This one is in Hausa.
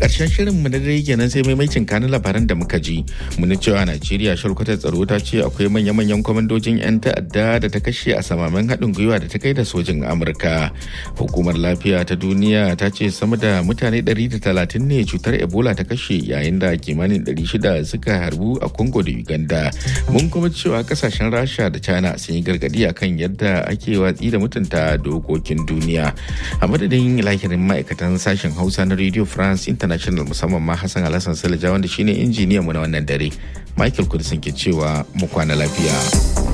karshen shirin mu na dare kenan sai maimacin kanin labaran da muka ji mun cewa Najeriya shalkwatar tsaro ta ce akwai manya-manyan kwamandojin 'yan ta'adda da ta kashe a samamen haɗin gwiwa da ta kai da sojin Amurka. Hukumar lafiya ta duniya ta ce sama da mutane 130 ne cutar Ebola ta kashe yayin da kimanin 600 suka harbu a Congo da Uganda. Mun kuma cewa kasashen Rasha da China sun yi gargadi akan yadda ake watsi da mutunta dokokin duniya. A madadin lahirin ma'aikatan sashen Hausa na Radio France International musamman ma Hassan Alhassan Salija wanda shine injiniyan mu na wannan dare. Michael Kudisin ke cewa mu kwana lafiya.